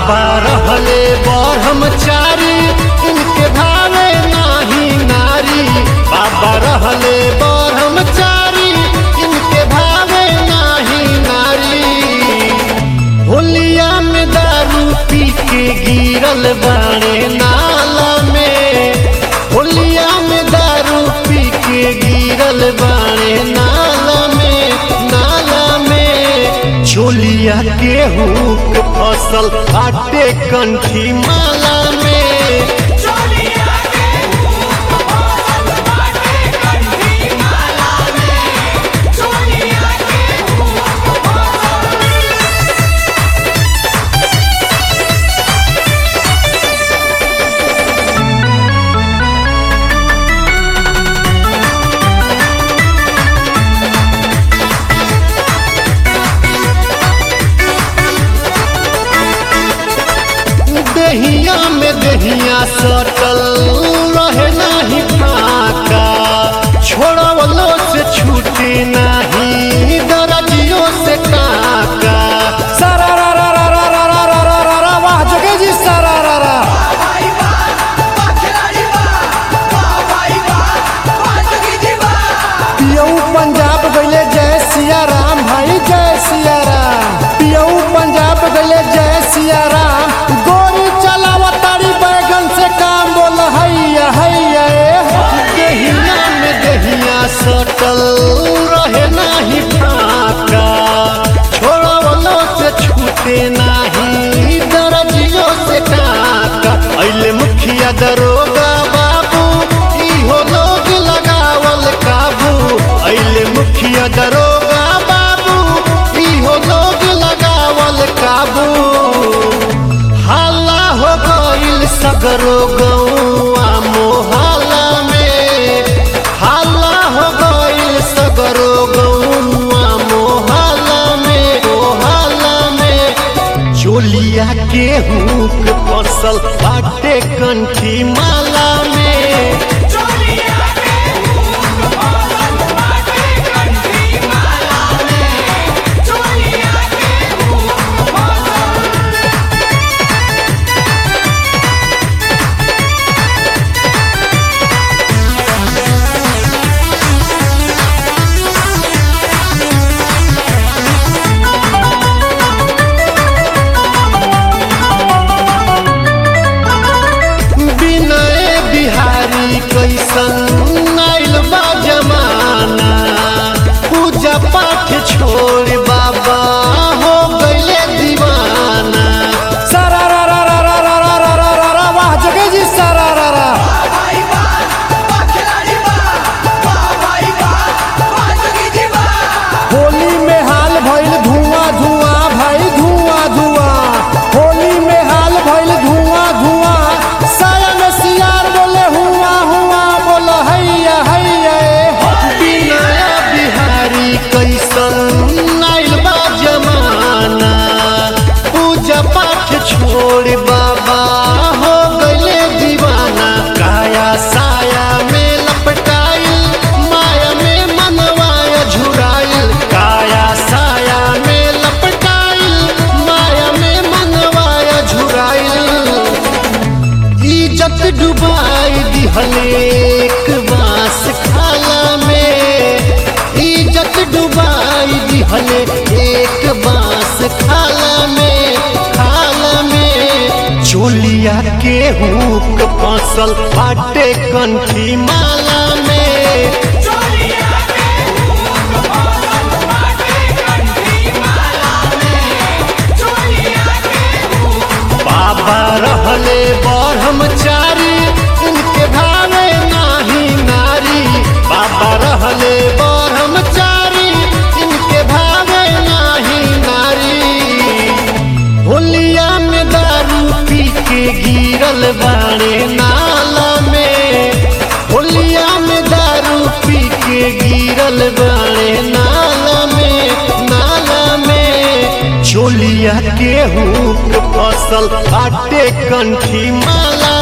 बाबा रहले ब्रह्मचारी इनके भावे नाही नारी बाबा रहले ब्रह्मचारी इनके भावे नाही नारी होलिया में दारू पी के गिरल बाड़े नाला में होलिया में दारू पी के गिरल बाड़े नाला में नाला में चोलिया गेहूं के फसल आटे कंठी माला में चोलिया के फसल बाटे कंठी माला में चोलिया के दहिया में दहिया सटल रहे नाही फाका छोड़वलो से छूटे नाही दरजियो से काका सारा रा रा रा रा रा रा रा रा रा रा वाह जगे जी सारा रा रा भाई बा खिलाड़ी बा भाई बा बाजगी जी बा पियऊ पंजाब गइले जय सिया राम भाई जय सिया राम पियऊ पंजाब गइले जय सिया राम गोरी चलावा तारी बैगन से काम बोल हैया हैया ए दहिया में दहिया सटल रहे नाही फाका छोड़वलो से छूटे नाही दरजियो से काका अइले मुखिया दरोगा बाबू इहो लोग लगावल काबू अइले मुखिया दरोगा बाबू इहो लोग लगावल काबू हाला हो गइल सगरो गौआ मोहल्ला में हाला हो गइल सगरो गौआ मोहल्ला में मोहल्ला में चोलिया गेहूं के फसल बाटे कंठी माला में चोलिया के फसल बाटे कंठी माला में चोलिया के विनय बिहारी कैसन आइल बा जमाना पूजा पाठ छोड़ बाबा हो गइले दीवाना सारा रा रा रा रा रा रा रा रा रा रा वाह जगे जी सारा रा रा भाई बा खिलाड़ी बा भाई बा बाजगी जी बा होली में हाल भइल धुआं धुआं भाई धुआं धुआं होली में हाल भइल धुआं धुआं साया में सियार बोले हुआ हुआ बोल हैया हैया ए बिनया बिहारी कैसन आइल बा जमाना पूजा पाठ छोड़ बाबा हो गइले दीवाना काया साया में लपटाइल माया में मनवाया झुराइल काया साया में लपटाइल माया में मनवाया झुराइल इज्जत डुबाई दिहले एक बांस खाला में इज्जत डुबाई दिहले एक बांस खाला में खाला में चोलिया गेहूं के फसल फाटे कंठी माला में चोलिया के फसल बाटे कंठी माला में चोलिया के बाबा रहले ब्रह्मचारी इनके भावे नाही नारी बाबा रहले ब्रह्मचारी इनके भावे नाही नारी होलिया में दारू पी के गिरल बाड़े नाला में होलिया में दारू पी के गिरल बाड़े नाला में नाला में चोलिया गेहूं के फसल आटे कंठी माला